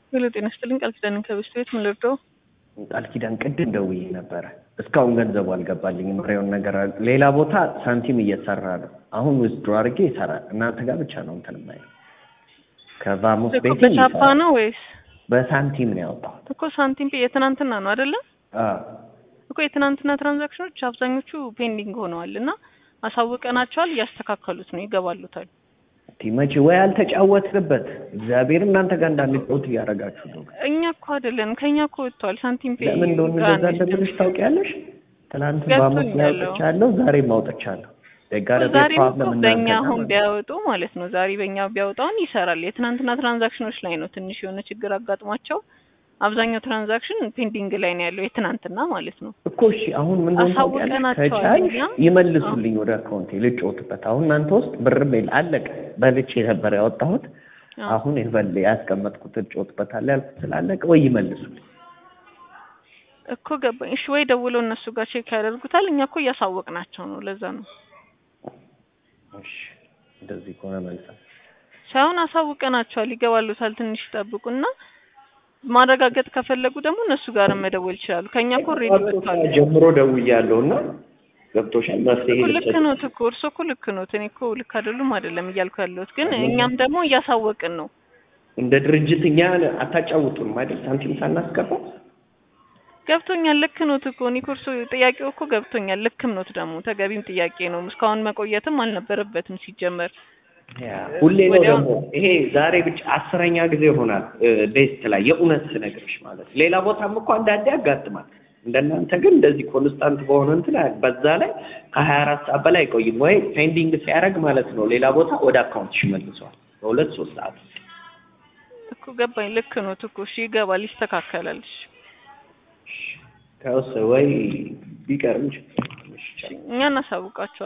ሄሎ ጤና ይስጥልኝ ቃል ኪዳንን ከበስት ቤት ምን ልርዳው? ቃል ኪዳን ቅድም ደውዬ ነበረ። እስካሁን ገንዘቡ አልገባልኝም። ምሬውን ነገር ሌላ ቦታ ሳንቲም እየሰራ ነው። አሁን ዊዝድሮ አድርጌ ይሰራል። እናንተ ጋር ብቻ ነው እንትን የማይለው። ከቫሙስ እኮ ቤት በቻፓ ነው ወይስ በሳንቲም ነው ያወጣሁት። እኮ ሳንቲም ፔ የትናንትና ነው አይደለ? አዎ እኮ የትናንትና ትራንዛክሽኖች አብዛኞቹ ፔንዲንግ ሆነዋል እና አሳውቀናቸዋል። እያስተካከሉት ነው፣ ይገባሉታል። እንዲህ መቼ ወይ አልተጫወትንበት። እግዚአብሔር እናንተ ጋር እንዳንጫወት እያደረጋችሁ ነው። እኛ እኮ አይደለን ከኛ እኮ ወጥቷል። ሳንቲም ፔ ለምን እንደሆነ ጋር እንደዛ ነው እንደምልሽ ታውቂያለሽ? ትናንት ቫሙስ ላይ ገብቶኛል። አውጥቻለሁ፣ ዛሬም አውጥቻለሁ። ደጋረ ዛሬ እኮ ፕሮብለም በእኛ እናንተ አሁን ጋር ቢያወጡ ማለት ነው ዛሬ በእኛ ቢያወጣውን ይሰራል። የትናንትና ትራንዛክሽኖች ላይ ነው ትንሽ የሆነ ችግር አጋጥሟቸው አብዛኛው ትራንዛክሽን ፔንዲንግ ላይ ነው ያለው የትናንትና ማለት ነው። እኮ እሺ፣ አሁን ምን እንደሆነ ታውቂያለሽ? አሳውቀናቸዋል ከቻልሽ እኛ። ይመልሱልኝ ወደ አካውንቴ ልጮትበት። አሁን እናንተ ውስጥ ብርም የለ አለቀ። በልቼ ነበር ያወጣሁት። አዎ። አሁን የበል ያስቀመጥኩት ልጮትበታለሁ ያልኩት ስላለቀ ወይ ይመልሱልኝ። እኮ ገባኝ። እሺ ወይ ደውለው እነሱ ጋር ቼክ ያደርጉታል። እኛ እኮ እያሳወቅናቸው ነው። ለዛ ነው እሺ፣ እንደዚህ ከሆነ መልሳል ሳይሆን አሳውቀናቸዋል። ይገባሉታል። ትንሽ ይጠብቁና ማረጋገጥ ከፈለጉ ደግሞ እነሱ ጋር መደወል ይችላሉ። ከኛ እኮ ሬዲ ወጥቷል። ጀምሮ ደውያለሁ እና ገብቶሻል። መፍትሄ እኮ ልክ ልትሰጪ- ኖት እኮ እርሶ እኮ ልክ ኖት። እኔ እኮ ልክ አይደሉም አይደለም እያልኩ ያለሁት ግን እኛም ደግሞ እያሳወቅን ነው። እንደ ድርጅት እኛ አታጫውጡንም አይደል? ሳንቲም ሳናስገባ ገብቶኛል። ልክ ኖት እኮ እኔ እኮ እርሶ ጥያቄው እኮ ገብቶኛል። ልክም ኖት ደግሞ ተገቢም ጥያቄ ነው። እስካሁን መቆየትም አልነበረበትም ሲጀመር። ያ ሁሌ ነው ወዲያው- ደግሞ ይሄ ዛሬ ብቻ አስረኛ ጊዜ ይሆናል ቤስት ላይ የእውነት ስነግርሽ ማለት ነው። ሌላ ቦታም እኮ አንዳንዴ ያጋጥማል። እንደናንተ ግን እንደዚህ ኮንስታንት በሆነ እንትን አያ- በዛ ላይ ከሀያ አራት ሰዓት በላይ አይቆይም ወይ ፔንዲንግ ሲያደርግ ማለት ነው ሌላ ቦታ ወደ አካውንትሽ ይመልሰዋል በሁለት ሶስት ሰዓት ውስጥ። እኮ ገባኝ። ልክ ኖት እኮ እሺ፣ ይገባል፣ ይስተካከላል። እሺ፣ ከውስ ወይ ቢቀርም ችግር የለም። እሺ፣ ቻው። እኛ እናሳውቃቸዋለን።